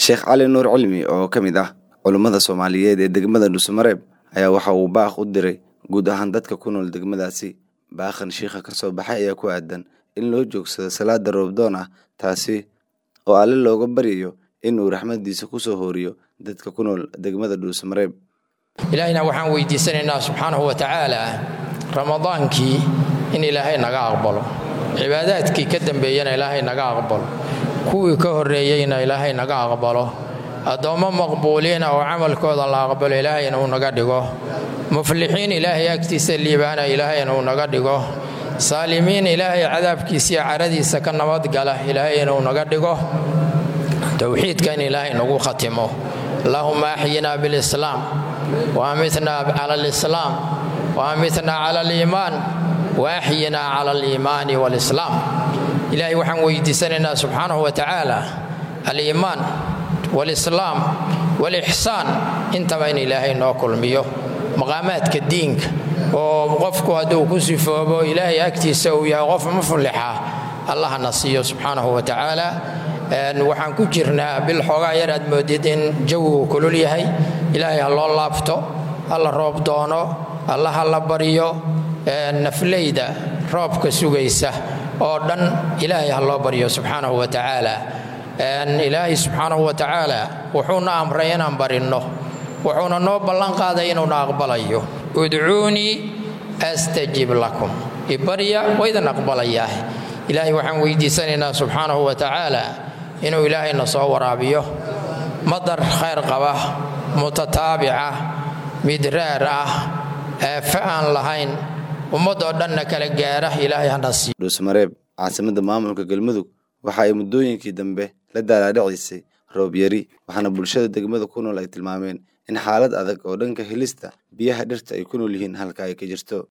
sheekh cali nuur cilmi oo ka mid ah culummada soomaaliyeed ee degmada dhuusamareeb ayaa waxa uu baaq u diray guud ahaan dadka ku nool degmadaasi baaqan shiikha ka soo baxay ayaa ku aadan in loo joogsado salaada roobdoon ah taasi oo alle looga baryayo inuu raxmadiisa ku soo hooriyo dadka ku nool degmada dhuusamareeb ilaahayna waxaan weydiisanaynaa subxaanahu wa tacaala ramadaankii in ilaahay naga aqbalo cibaadaadkii ka dambeeyana ilaahay naga aqbalo kuwii ka horreeyeyna ilaahay naga aqbalo addoommo maqbuuliina oo camalkooda la aqbalo ilaahayna uu naga dhigo muflixiin ilaahay agtiisa liibaana ilaahayna uu naga dhigo saalimiin ilaahay cadaabkiisiiyo caradiisa ka nabadgala ilaahayna uu naga dhigo towxiidka in ilaahay nagu khatimo allahuma axyinaa bilislaam waamitnaa cala alislaam waamitnaa cala aliimaan waaxyinaa cala aliimaani waalislaam ilaahay waxaan weydiisanaynaa subxaanahu wa tacaala aliimaan waalislaam waalixsaan intaba in ilaahay noo kulmiyo maqaamaadka diinka oo qofku hadduu ku sifoobo ilaahay agtiisa uu yahay qof muflixa allahna siiyo subxaanahu wa tacaala waxaan ku jirnaa bil xoogaa yar aad moodid in jawigu kulul yahay ilaahay ha loo laabto hala roob doono alla ha la baryo nafleyda roobka sugaysa oo dhan ilaahay ha loo baryo subxaanahu wa tacaala ilaahay subxaanahu wa tacaala wuxuuna amray inaan barinno wuxuuna noo ballan qaaday inuuna aqbalayo udcuunii astajib lakum ibarya waydan aqbalayaah ilaahay waxaan weydiisanaynaa subxaanahu wa tacaala inuu ilaahayna soo waraabiyo madar khayr qaba mutataabica midraar ah eefe aan lahayn ummadoo dhanna kala gaara ilaahay hana siiyo dhuusmareeb caasimadda maamulka galmudug waxa ay muddooyinkii dambe la daalaadhacisay roob yari waxaana bulshada degmada ku nool ay tilmaameen in xaalad adag oo dhanka helista biyaha dhirta ay ku nool yihiin halka ay ka jirto